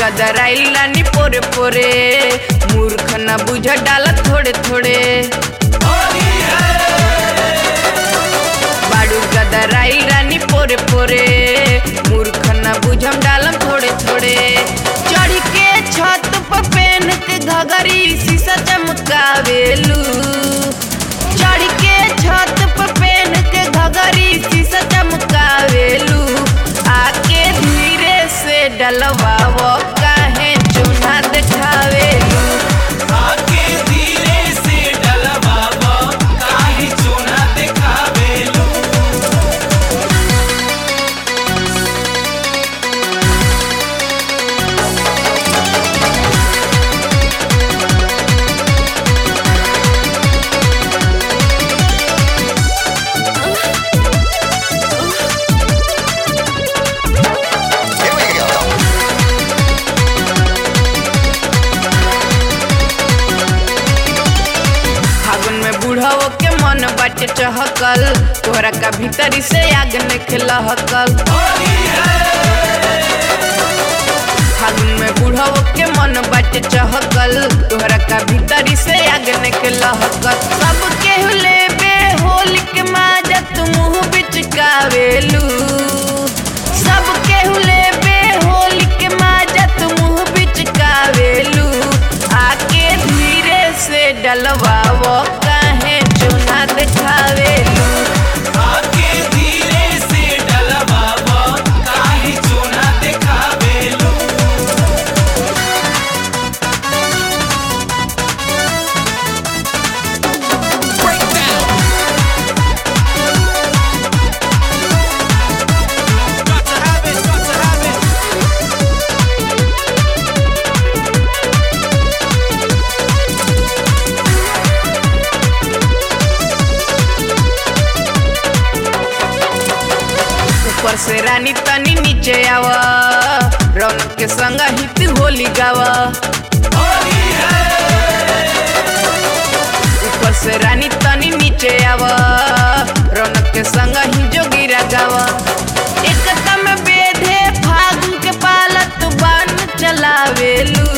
गदराइल रानी पोरे पोरे मूर्ख न बुझ डाला थोड़े थोड़े बाड़ू गदराइल रानी पोरे पोरे मूर्ख न बुझम डालम थोड़े थोड़े चढ़ के छत पर पेन के घगरी शीशा चमकावेलू चढ़ के छत पर पेन के घगरी शीशा चमकावेलू आके धीरे से डलवाव काहे चूना देखावेलू आके धीरे से डलवावा काहे चोना देखावेलू फागुन में बूढ़ाओ के मन बाटे चहकल तोहरा का भीतरी से आग निकल लहकल फागुन में बूढ़ाओ के मन बाटे चहकल तोहरा का भीतरी से आग निकल लहकल सब केहू लेबे होली के माजा तू मुंह बिचकावेलू सब केहू लेबे होली के माजा तू मुंह बिचकावेलू आके धीरे से डलवावो काहे चूना देखावेलू आके धीरे से डलवावा काहे चोना देखावेलू Got to have it, got to have it. ऊपर से रानी तनी नीचे आवा रौनक के संग हित होली गावा ऊपर से रानी तनी नीचे आवा रौनक के संग ही जोगिरा गावा एक में बेधे फागुन के पालत बान चलावेलू